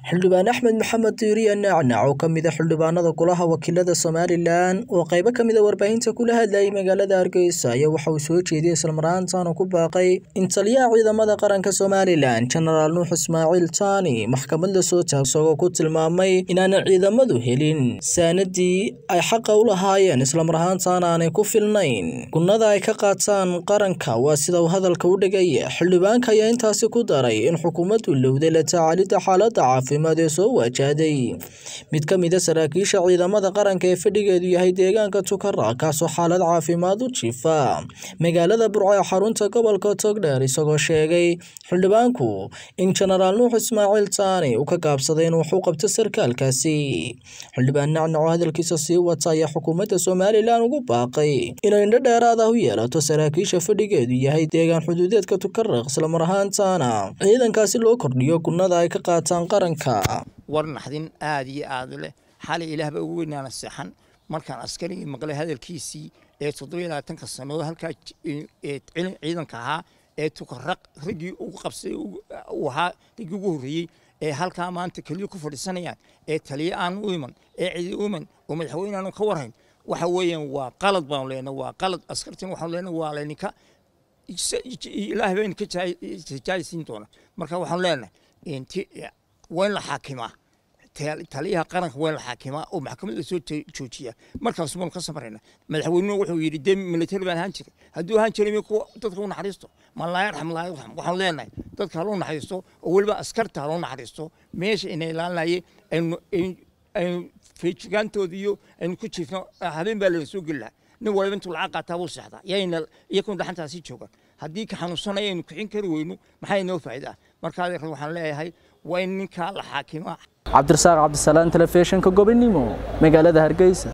xildhibaan axmed maxamed diiriye nacnac oo ka mid a xildhibaanada golaha wakiilada somalilan oo qaybo ka mid a warbaahinta kula hadlayay magaalada hargeysa ayaa waxa uu soo jeediyey islamarhaantaana ku baaqay in taliyaha ciidamada qaranka somalilan jenaraal nuux ismaaciil taani maxkamad la soo taag isagoo ku tilmaamay inaanay ciidamadu helin saanadii ay xaqa u lahaayeen islamarhaantaana aanay ku filnayn gunnada ay ka qaataan qaranka waa sida uu hadalka u dhigaya xildhibaanka ayaa intaasi ku daray in xukuumaddu lowday la tacaalidda xaaladda caafimaad ee soo wajahday mid ka mid a saraakiisha ciidamada qaranka ee fadhigeedu yahay deegaanka tukara kaasoo xaalad caafimaad u jifa magaalada burco ee xarunta gobolka togdheer isagoo sheegay xildhibaanku in jenaraal nuux ismaaciil taani uu ka gaabsaday in wax u qabto sarkaalkaasi xildhibaan nacnac oo hadalkiisa sii wata ayaa xukuumadda somalilan ugu baaqay inay indho dheeraad ah u yeelato saraakiisha fadhigeedu yahay deegaan xuduudeedka tukaraq islamar ahaantaana ciidankaasi loo kordhiyo gunnada ay ka qaataan qaranka war naxdin aada iyo aada leh xalay ilaahba ugu weynaana seexan markaan askarigii maqlay hadalkiisii ee toddoba iyo labaatanka sannadood halkaa ciidanka ahaa ee tukaraq raggii ugu qabsay uu ahaa raggii ugu horreeyey ee halkaa maanta keliya ku fadhiisanayaan ee taliye aan u iman ee cidi u iman oo madaxweyne aanu ka warhayn waxa weeyaan waa qalad baanu leenahay waa qalad askartin waxaanu leenahay waa layninka ilaahay baa idinka jaaysiin doona marka waxaanu leenahay waa in la xaakimaa taliyaha qaranka waa in la xaakimaa oo maxkamad la soo joojiya markaas baanu ka samarayna madaxweynuhu wuxuu yidhi dee military baan ahaan jiray hadduu ahaan jiray mi kuwa dadka u naxariisto ma laa yarxam laa yarxam waxaanu leenahay dadka haloo naxariisto oo weliba askarta haloo naxariisto meesha ina ilaalinayay aynu aynu feejigaantooda iyo aynu ku jiifno habeen baa layna soo geli lahaa nin waliba intuu lacag qaataa buu seexdaa yayna iyakun dhaxantaasi joogaan haddii ka xanuunsanaya aynu kixin kari weyno maxaa inoo faa'iida ah markaa waxaan leeyahay waa in ninkaa la xaakimaa cabdirasaaq cabdisalaan telefishinka gobonimo magaalada hargeysa